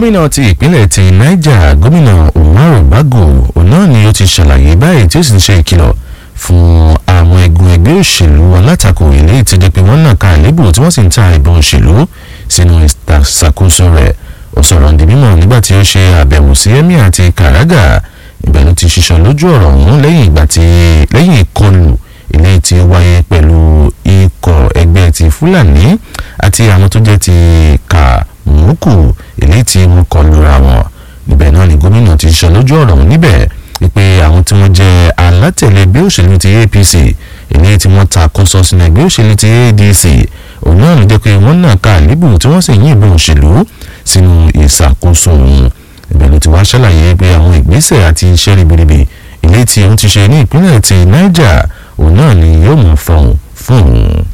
gómìnà ti ìpínlẹ̀ ti niger gómìnà umaru bago òun náà ni ó ti ṣàlàyé báyìí tí ó sì ń ṣe ìkìlọ̀ fún àwọn ẹgbẹ́ ẹgbẹ́ òṣèlú alátakò ilé ìtẹ́jẹ́ pé wọ́n nàka àlébù tí wọ́n sì ń ta ìbọn òṣèlú sínú ìṣàkóso rẹ̀ ó sọ̀rọ̀ ní mímọ̀ nígbà tí ó ṣe àbẹ̀wò sí emir àti karaga ìbẹ̀ ló ti ṣiṣọ́ lójú ọ̀rọ̀ ọ̀hún lẹ́yìn ìgbà tí lẹ́yìn ìkọlù ilé tí ó wáyé pẹ̀lú ikọ̀ ẹgbẹ́ ti fúlàní àti àwọn tó jẹ́ ti kàmúkù ilé tí wọ́n kọlù ra wọn níbẹ̀ náà ni gómìnà ti ṣiṣọ́ lójú ọ̀rọ̀ ọ̀hún níbẹ̀ wípé àwọn tí wọ́n jẹ́ alátẹ̀lé ẹgbẹ́ òṣèlú ti apc ilé tí wọ́n ta kóso sínú ẹgbẹ́ òṣèlú ti adc òun náà ló jẹ́ pé wọ́n náà ka àlébù tí wọ́n sì yìnbọn òṣèlú sínú ìṣàkóso òun ibẹ̀ ló ti wá ṣàlàyé pé àwọn ìgbésẹ̀ àti iṣẹ́ ribiribi ilé tí òun ti ṣe ní ìpínlẹ̀ ti niger òun náà ni yóò mú fọhùn fún òun.